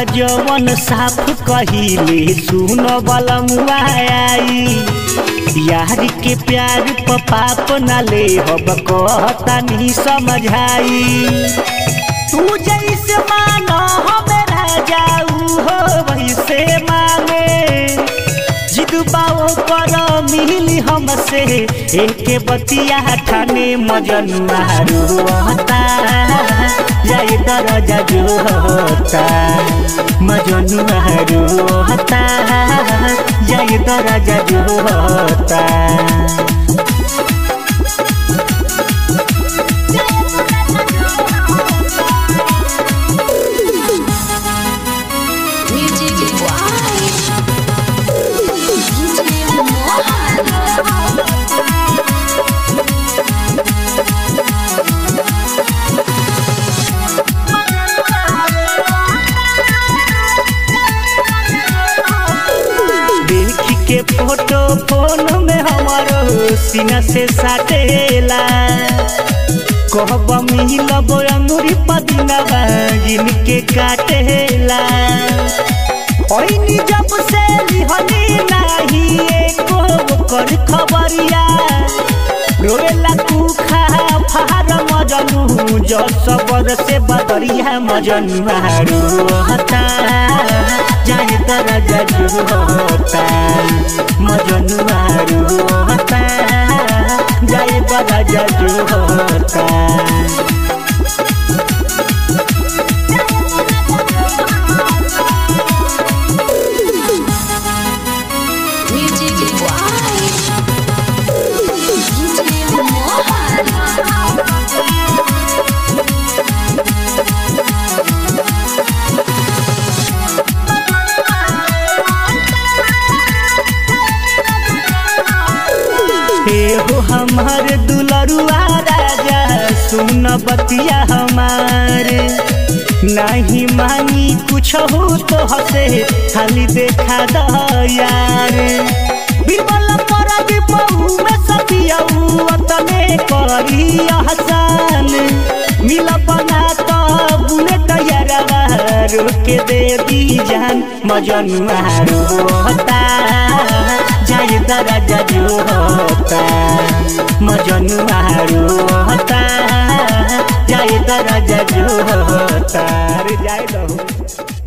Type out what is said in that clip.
जवन साफ कहिले सुन बलमुआ आई यार के प्यार प पाप न ले हब कहता नहीं समझाई तू जैसे मानो हमरा जाऊ हो वैसे माने जिद बाओ पर मिली हमसे एक बतिया ठाने मजनुआ रोता जाए दरजा जो होता मजनुआ रोता जाए दरजा जो होता Music Why? DJ देख के फोटो फोन में हमारो सीना से साटेला कहब मिलब अंगुरी पदिनवा जिनके काटेला ओइनी जब से लिहनी नाही एको कर खबरिया रोएला कुखा फार मजनू जो सबर से बदरिया मजनू रोहता जाए तरा जजू होता मजनू रोहता जाए बड़ा जजू होता Music Why? एहो हमार दुलरुआ राजा सुन बतिया हमार नहीं मांगी कुछ हो तो हसे खाली देखा द यार बिरबल पर बहु में सतियऊ तने करी हसन मिल बना तो बुलेट यारवा रोके दे दी जान मजनुआ रोता जाए दरजा जो होता मजनुआ रोता जाए दरजा जो होता अरे जाए दो